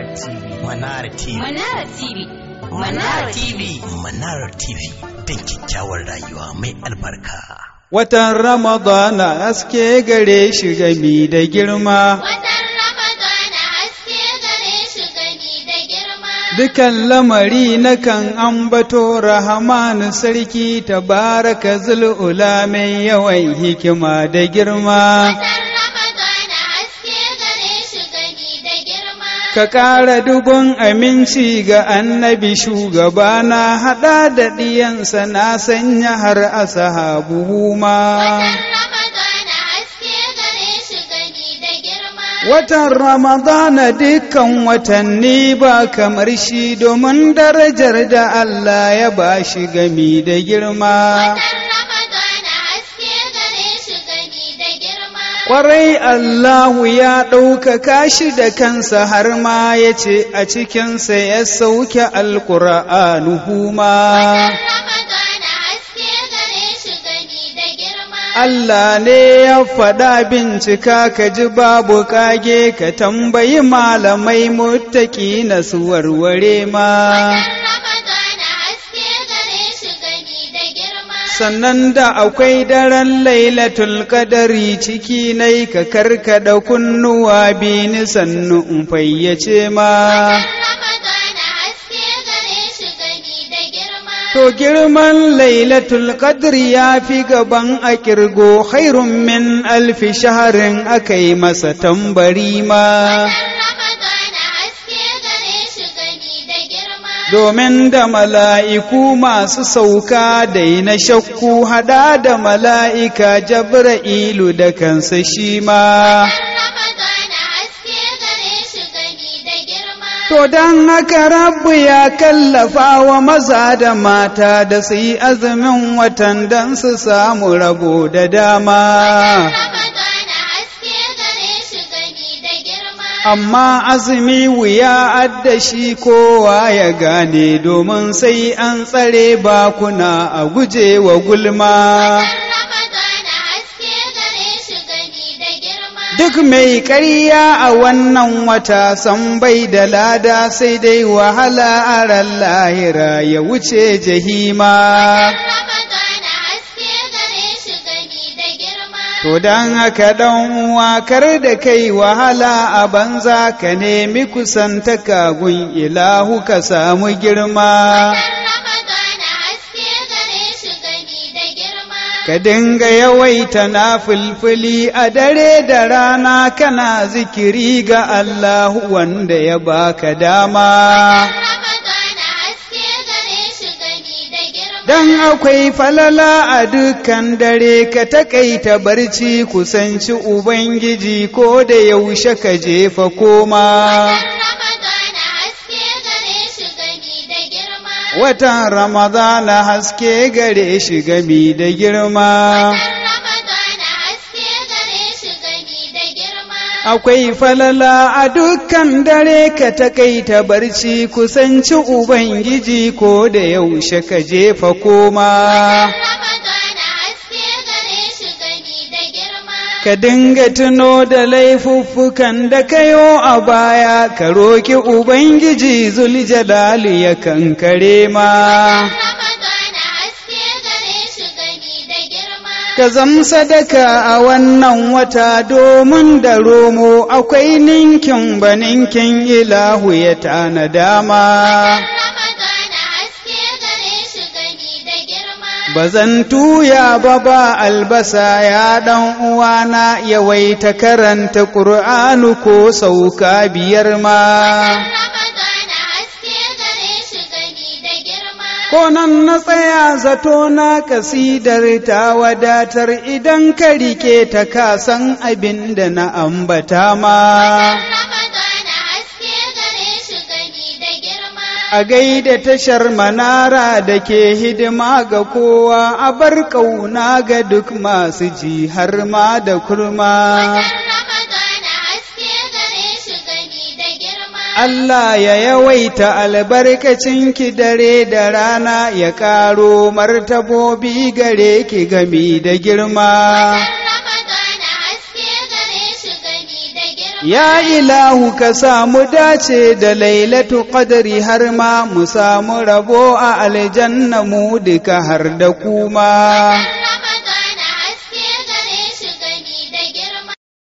TV. Manara TV. Manara TV. Manara TV. Manara TV. Don kyakkyawar rayuwa mai albarka. Watan Ramadana haske gare shi gami da girma, Watan Ramadana haske gare shi gani da girma. dukan lamari nakan ambato Rahamanu sarki tabaraka zul'ula mai yawan hikima da girma. Watan Ramadana haske gare shi gani da girma. Ka ƙara dubun aminci ga annabi shugabana haɗa da ɗiyansa na sanya har asahabu ma. Watan Ramadana haske gare shi gani da girma. Watan Ramadana dukkan watanni ba kamar shi domin darajar da Allah ya ba shi gami da girma. Watan Ramadana haske gare shi gani da girma. Ƙwarai Allahu ya ɗaukaka shi da kansa har ma ya ce a cikinsa ya sauke alƙur'anuhu ma. Watan Ramadana haske gare shi gani da girma. Allah ne ya faɗa bincika ka ji babu kage ka tambayi malamai muttaki na su warware ma. Watan Ramadana haske gare shi gani da girma. Sannan da akwai daren lailatul kadari ciki nai ka karkada kunnuwa bini sannu in fayyace ma. Watan Ramadana haske gare shi gani da girma. To girman lailatul qadri ya fi gaban a kirgo khairun min alfi shaharin aka yi masa tambari ma. Watan Ramadana haske gare shi gani da girma. Domin da mala'iku masu sauka dai na shakku hada da mala'ika Jabra'ilu da kansa shi ma. Watan Ramadana haske gare shi gani da girma. To don haka rabu ya kallafa wa maza da mata da su yi azumin watan don su samu rabo da dama. Ramadana haske gare shi gani da girma. Amma azumi wuya adda shi kowa ya gane domin sai an tsare bakuna a guje wa gulma. Watan Ramadana haske gare shi gani da girma. Duk mai ƙarya a wannan wata san bai da lada sai dai wahala a ran lahira ya wuce jahima. Ramadana haske gare shi gani da girma. To don haka ɗan uwa kar da kai wahala a banza ka nemi kusantaka gun ilahu ka samu girma. Watan Ramadana haske gare shi gani da girma. Ka dinga yawaita na fulfuli a dare da rana kana zikiri ga Allahu wanda ya baka dama. Ramadana haske gare shi gani da girma. Dan akwai falala a dukkan dare ka takaita barci kusanci Ubangiji ko da yaushe ka jefa koma. Ramadana haske gare shi gani da girma. Watan Ramadana haske gare shi gami da girma. Ramadana haske gare shi gani da girma. Akwai falala a dukkan dare ka takaita barci kusanci Ubangiji ko da yaushe ka jefa koma. Ramadana haske gare shi gani da girma. Ka dinga tuno da laifuffukan da kayo a baya, ka roki Ubangiji Zuljalali ya kankare ma. Ramadana haske gare shi gani da girma. Ka zam sadaka a wannan wata domin da romo akwai ninkin ba ninkin ilahu ya tana dama. Ramadana haske gare shi gani da girma. Ba zan tuya ba ba albasa ya ɗan uwana yawaita karanta ƙur'anu ko sauka biyar ma. Ramadana haske gare shi gani da girma. Ko nan na tsaya zato na kasidar ta wadatar idan ka rike ta kasan abin da na ambata ma. Ramadana haske gare shi gani da girma. A gaida tashar manara da ke hidima ga kowa a bar ƙauna ga duk masu ji har ma da kurma. Ramadana haske gare shi gani da girma. Allah ya yawaita albarkacin ki dare da rana ya ƙaro martabobi gare ki gami da girma. Ramadana haske gare shi gani da girma. Ya ilahu ka samu dace da lailatu qadri har ma mu samu rabo a aljanna mu duka har da kuma.